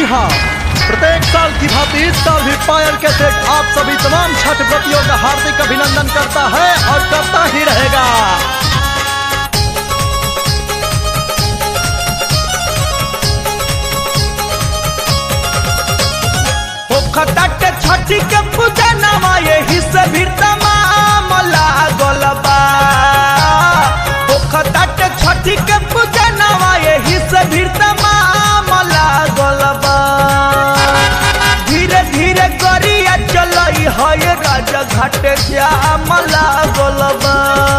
हाँ प्रत्येक साल की भांति इस साल भी पायल के सेठ आप सभी तमाम छठ व्रतियों का हार्दिक अभिनंदन करता है और करता ही रहेगा खटट छठी के पूजा नवा यही से भी तमाम लागल बा खटट छठी के पूजा नवा यही से भी तमाम लागल बा धीरे धीरे गरिया चलई है राजा घाट जाम लागल बा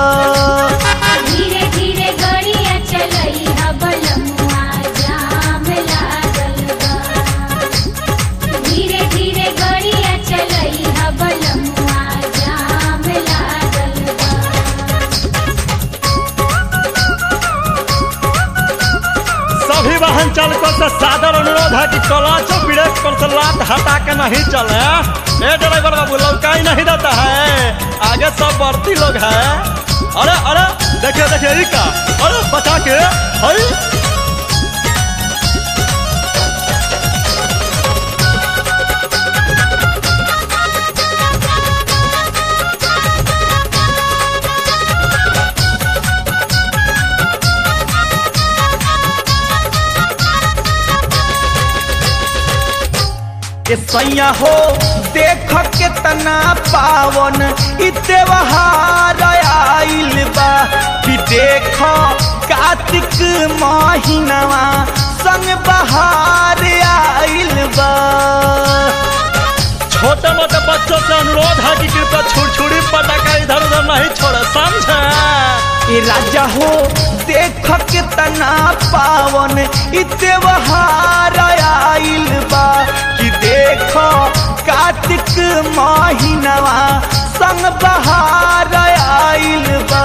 धीरे धीरे गड़िया चलई ह बलमुआ जाम लागल बा धीरे धीरे गड़िया चलई ह बलमुआ जाम लागल बा सभी वाहन चालकों से सादर अनुरोध है कि कलाचो ब्रेक पर से लात हटा के नहीं चले ए ड्राइवर बाबू लौकाई नहीं देता है आगे सब बढ़ती लोग है अरे अरे देखिए देखिए ई का अरे बचा के हई के सैया हो देख केतना पावन इ त्योहार आइल बा कि देख कार्तिक महीनावा संग बहार आइल बा छोटे मोटे बच्चों से अनुरोध है कि कृपया छुड़छुड़ी पटाखा इधर उधर नहीं छोड़े समझे ए राजा हो देख केतना पावन इ त्योहार आइल बा कि देख कार्तिक महीनावा संग बहार आइल बा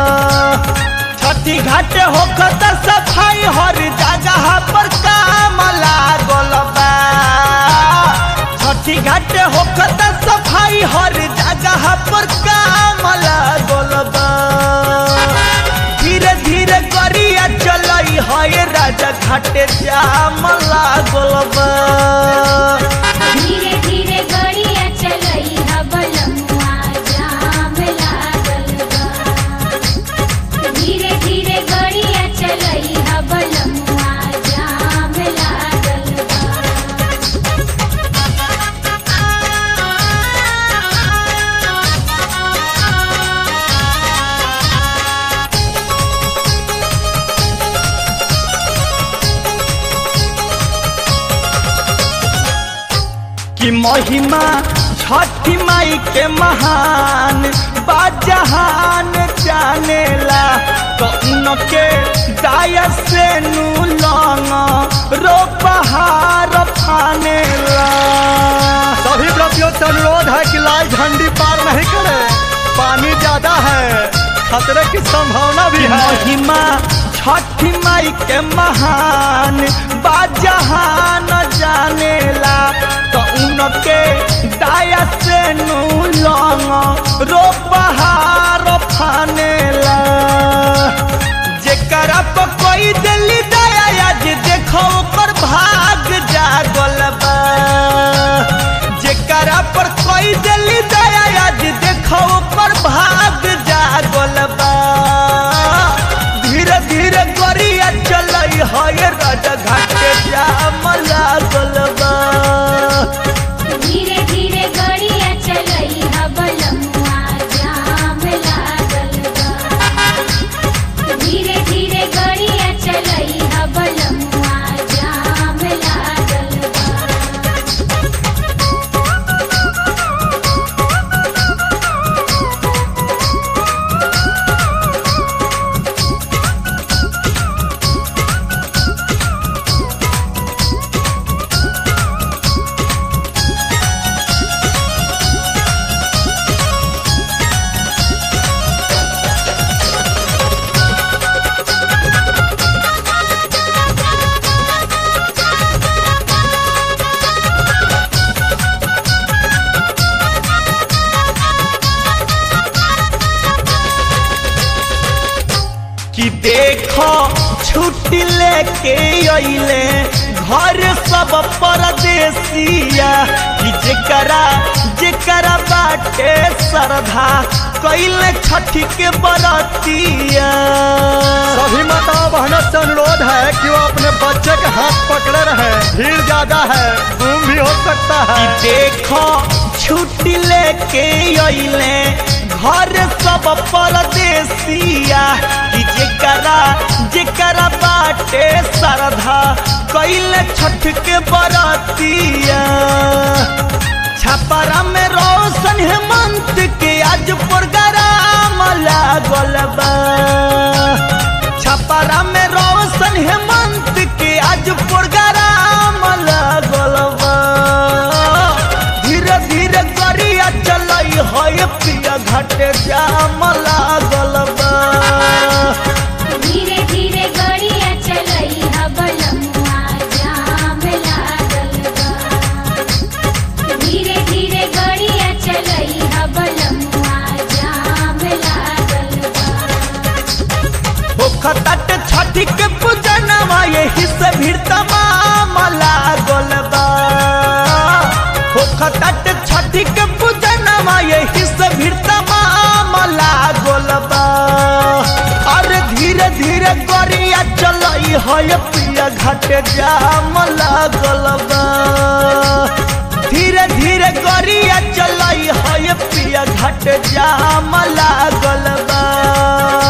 छठी घाट होखत सफाई हर जगह पर काम लागल बा छठी घाट होखत सफाई हर जगह पर काम लागल बा धीरे धीरे गरिया चलई है राजा घाटे जाम लागल बा धीरे धीरे गड़िया चलई ह बलमुआ जाम लागल बा धीरे धीरे गड़िया चलई ह बलमुआ जाम लागल बा कि महिमा छठी माई के महान बाजहान जानेला तो उनके दाया से नु लंग रो पहाड़ फानेला सभी व्रतियों से अनुरोध है कि लाल झंडी पार नहीं करे पानी ज्यादा है खतरे की संभावना भी है महिमा छठी माई के महान बाजहान जानेला तो उनके दाया से नु लंग रो पहाड़ फानेला जेकरा पर कोई दिल्ली दया आज देखो ओकर भाग जागल बा जेकरा पर कोई दिल्ली दया आज देखो ओकर भाग जागल बा धीरे धीरे गरिया चलई है राजा घाटे जाम लागल बा धीरे धीरे गड़िया चलई ह बलमुआ जाम लागल बा धीरे धीरे गड़िया चलई ह बलमुआ जाम लागल बा कि देखो छुट्टी लेके अइले घर सब परदेसिया कि जेकरा जेकरा बाटे श्रद्धा कैले छठी के बरतिया सभी माता बहनों से अनुरोध है कि वो अपने बच्चे के हाथ पकड़े रहे भीड़ ज्यादा है गुम भी हो सकता कि है देखो छुट्टी लेके अइले घर सब परदेसिया कि जेकरा जेकरा बाटे श्रद्धा कैले छठ के बरतिया छपरा में रोशन हेमंत के आज प्रोग्राम लागल बा छपरा में रोशन हेमंत के आज प्रोग्राम लागल बा धीरे धीरे गरिया चलई है पिया घाटे जाम लागल बा धीरे धीरे गड़िया चलई ह बलमुआ जाम लागल बा धीरे धीरे गड़िया चलई ह बलमुआ जाम लागल बा होखतट छठी के पूजनवा यही से भीड़ तमाम लागल बा होखतट छठी के पूजनवा यही से भीड़ तमाम लागल बा अरे धीरे धीरे गरिया चलई है पिया घाटे जाम लागल बा धीरे धीरे गरिया चलई है पिया घाटे जाम लागल बा